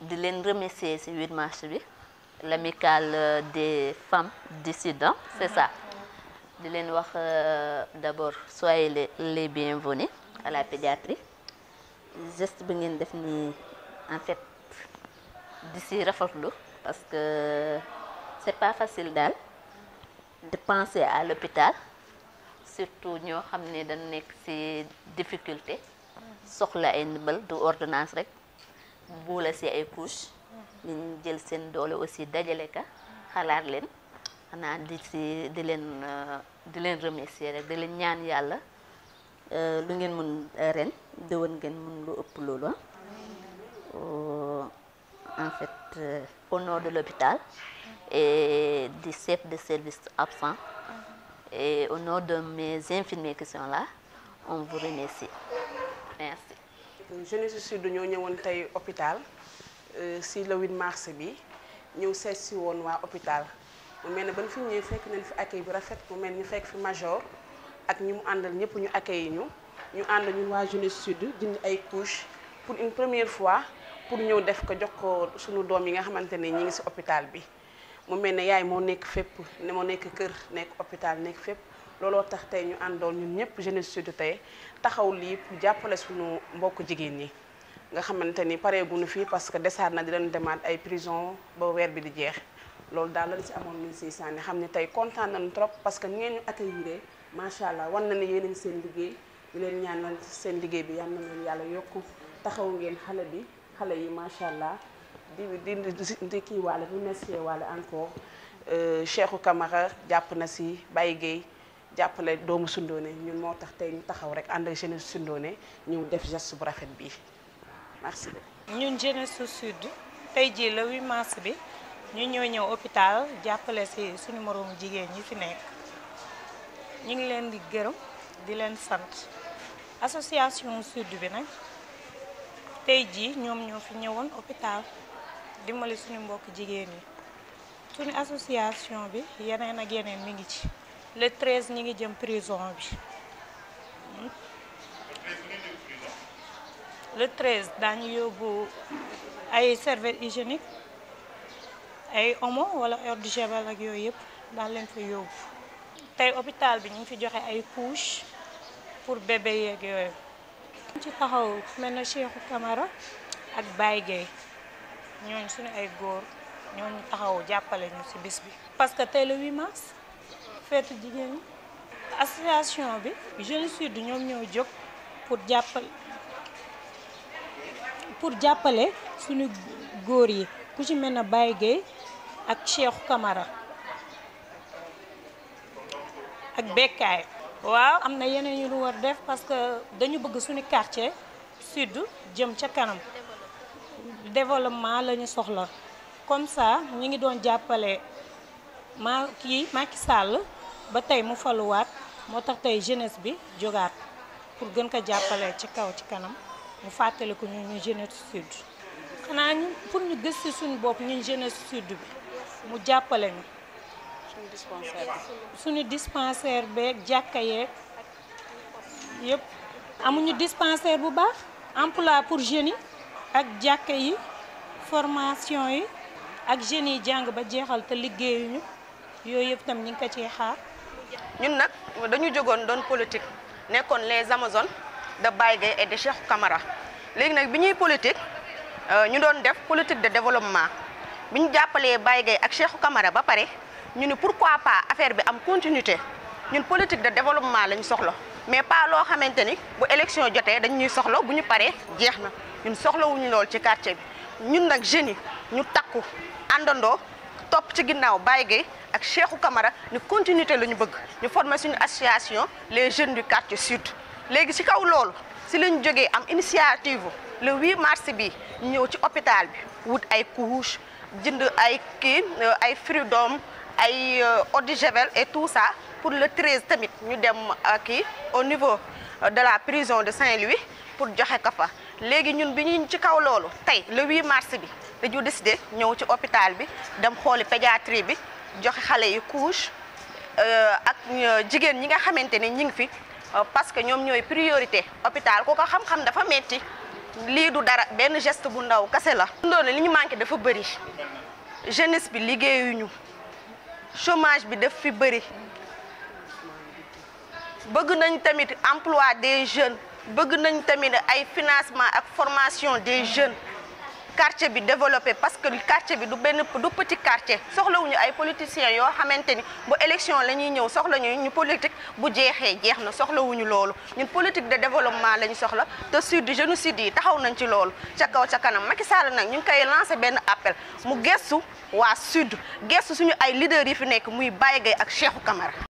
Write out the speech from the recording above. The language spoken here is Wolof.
di leen remercier ci 8 mars bi l'amicale des femmes dissidentes c'est ça di leen wax d'abord soyez les les bienvenus à la pédiatrie geste bi ngeen def nii en fait di ci rafetlu parce que c'est pas facile daal de penser à l'hôpital surtout ñoo xam ne dañ nekk ci difficulté soxla ay ndimbal du ordonnance rek buula ci ay couches ñu jël seen doole aussi dajale ka xalaat leen xanaa di ci di leen di leen remercier rek di leen ñaan yàlla lu ngeen mun ren déwén ngeen mun lu ëpp loolu en fait au nom de l'hôpital et du chef de service absent et au nom de mes infirmiers qui sont là on vous remercie merci. Jeunesse Sud ñoo ñëwoon tey hôpital si le 8 mars bi ñëw seet si woon waa hôpital mu mel ne ba ñu fi ñëwee fekk nañ fi accueil bi rafet mu mel ñu fekk fi major ak ñi mu àndal ñëpp ñu accueil ñu ñu ànd ñun waa Jeunesse Sud jënd ay couches pour une première fois pour ñëw def ko jox ko suñu doom yi nga xamante ne ñi ngi si hôpital bi. mu mel ne yaay moo nekk fépp ne moo nekk kër nekk hôpital nekk fépp looloo tax tey ñu àndoon ñun ñëpp Jeunesse Sud tey taxaw lii pour jàppale suñu mbokk jigéen ñi nga xamante ni pareeguñu fii parce que desaat na di leen demaat ay prison ba weer bi di jeex loolu daal lañ si amoon luñ siy sànni xam ne tey kontaan nañu trop parce que ngeen ñu accueillir macha allah wan na ne yéen a ngi seen liggéey di leen ñaanal seen liggéey bi yal na leen yàlla yokku taxaw ngeen xale bi xale yi macha allah. di di di kii waale remercier waale encore Cheikhou Camara jàpp na si Baye Gueye jàppale doomu Sundoone ñun moo tax tey ñu taxaw rek ànd ak jeunesse Sundoone ñëw def geste bu rafet bii merci. ñun jeunesse Sud tey jii le 8 mars bi ñu ñëw ñëw hôpital jàppale si suñu moroomu jigéen ñi fi nekk ñu ngi leen di gërëm di leen sant association Sud bi nag tey jii ñoom ñoo fi ñëwoon hôpital. dimbali suñu mbokk jigéen yi suñu association bi yeneen ak yeneen mi ngi ci le 13 ñi ngi jëm prison bi le 13 daañu yóbbu ay serviette hygiénique ay omo wala eau de javel ak yooyu yëpp daan leen fa yóbbu tey hôpital bi ñu ngi fi joxe ay couches pour bébé yeeg yooyu ci taxaw mel na Cheikhou Camara ak Baye Gueye ñooñu suñu ay góor ñooñu taxaw jàppale ñu ci bis bi. parce que tey le 8 mars feetu jigéen ñi association bi Jeunesse Sud ñoom ñoo jóg pour jàppale pour jàppale suñu góor yi ku ci mel ne Baye Gueye ak Cheikhou Camara ak Bekkaay. waaw am na yeneen yu ñu war def parce que dañu bëgg suñu quartier sud jëm ca kanam. développement la ñu soxla comme ça ñu ngi doon jàppale ma kii Macky Sall ba tey mu faluwaat moo tax tey jeunesse bi jógaat pour gën ko jàppale ci kaw ci kanam mu fàttali ko ñu ñu jeunesse sud. xanaa ñu pour ñu gëstu suñu bopp ñun jeunesse sud bi mu jàppale ñu. suñu dispensaire suñu dispensaire beeg jàkka yeeg yëpp amuñu dispensaire bu baax emploi pour jeunes yi. ak jàkka yi formation yi ak jeunes yi jàng ba jeexal te liggéeyuñu yooyu yëpp tam ñu ngi ko ciy xaar. ñun nag dañu jógoon doon politique nekkoon les amazones de Baye Gueye et de Cheikhou Camara léegi nag bi ñuy politique ñu doon def politique de développement bi ñu jàppalee Baye Gueye ak Cheikhou Camara ba pare ñu ni pourquoi pas affaire bi am continuité ñun politique de développement lañ soxla mais pas loo xamante ni bu élection jotee dañ ñuy soxla bu ñu paree jeex na. ñun soxlawuñu lool ci quartier bi ñun nag jeunes yi ñu takku àndandoo topp ci ginnaaw Baye Gueye ak Cheikhou Camara ñu continuité la ñu bëgg ñu former suñu association les jeunes du quartier sud. léegi ci kaw loolu si lañ jógee am initiative le 8 mars bi ñu ñëw ci hôpital bi wut ay couches jënd ay kii ay fruits doom ay eau de javel et tout ça pour le 13 tamit ñu dem kii au niveau de la prison de Saint-Louis pour joxe ko fa. léegi ñun bi ñu ci kaw loolu tey le 8 mars bi dañu décidé ñëw ci hôpital bi dem xooli pédiatrie bi joxe xale yi couche ak jigéen ñi nga xamante ne ñi ngi fi parce que ñoom ñooy priorité hôpital ku ko xam-xam dafa metti lii du dara benn geste bu ndaw kase la. ndoone li ñu manqué dafa bëri jeunesse bi liggéeyuñu chômage bi daf fi bëri bëgg nañ tamit emploi des jeunes bëgg nañ tamit ay financement ak formation des jeunes quartier bi développé parce que quartier bi du benn du petit quartier soxlawuñu ay politiciens yoo xamante ni bu élection la ñuy ñëw soxla ñu ñu politique bu jeexee jeex na soxlawuñu loolu ñun politique de développement la ñu soxla te sud génocide yi taxaw nañ ci loolu ca kaw ca kanam Macky Sall nag ñu ngi koy lancé benn appel mu gestu waa sud gestu suñu ay leaders yi fi nekk muy Baye Gueye ak Cheikhou Camara